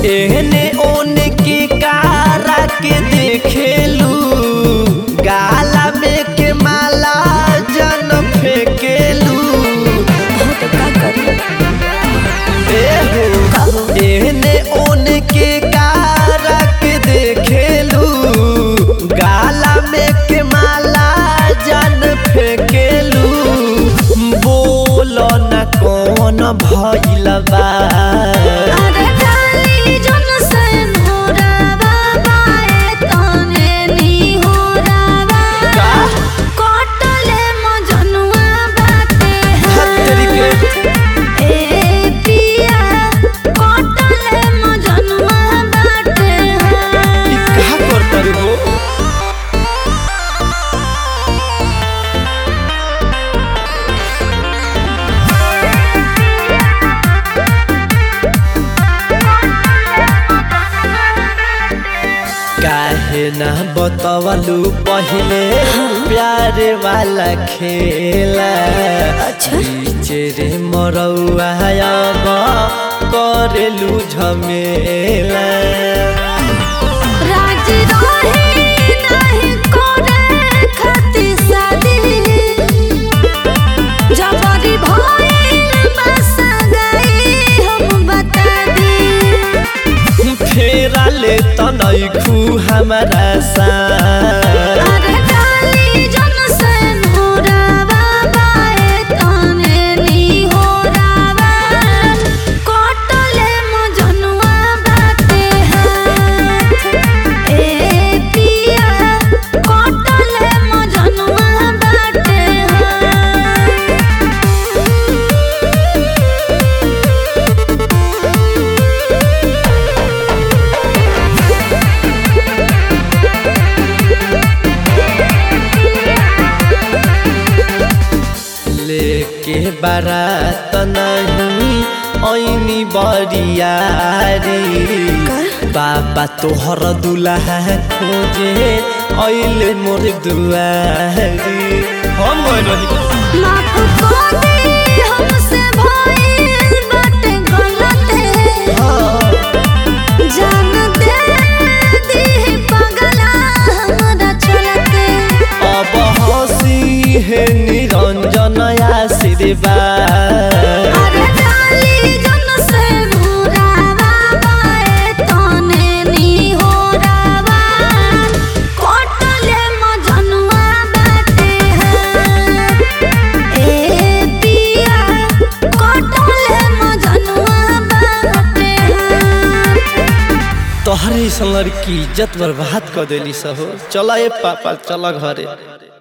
एहने ओने के कारा के देखेलू गाला में के माला जन फेकेलू हो तो का करी एहो एहने ओने के कारा के देखेलू गाला में के माला जन फेकेलू बोल न कौन भइल बा अरे डाली जन से नोरावा बाए तने नी होरावा का? कटले मजनुआ बाटे हत्तरी के ए पिया कटले मजनुआ बाटे ई कहा करता रे हो काहे ना बतवलू पहले प्यार वाला खेला अच्छा। बीचे रे मरौआ अब करेलू झमेला राज रहे नहीं करे खाती शादी जबरी भइल बस गई हम बता दी फेरा ले तनैखू हमारा सा अरे डाली जन से नोरावा बाए तने नी होरावा कटले मजनुआ बाटे हाथ ए पिया कटले मजनुआ बाटे लेके बारात नहीं ऐनी बरियारी बाबा तोहर दुल्हा खोजे ऐले मोर दुआरी हम गइल रही माफ कर दे हमसे भइल बाटे गलत जान दे दी पगला हमरा चलते अब हसी है निरंजन आशीर्वाद अरे डाली जन से मुरावा बाए तने नी होरावा कटले मजनुआ बाटे हाथ ए पिया कटले मजनुआ बाटे हाथ तोहरे सन लड़की इज्जत बर्बाद कर देली सहो चला ए पापा चला घरे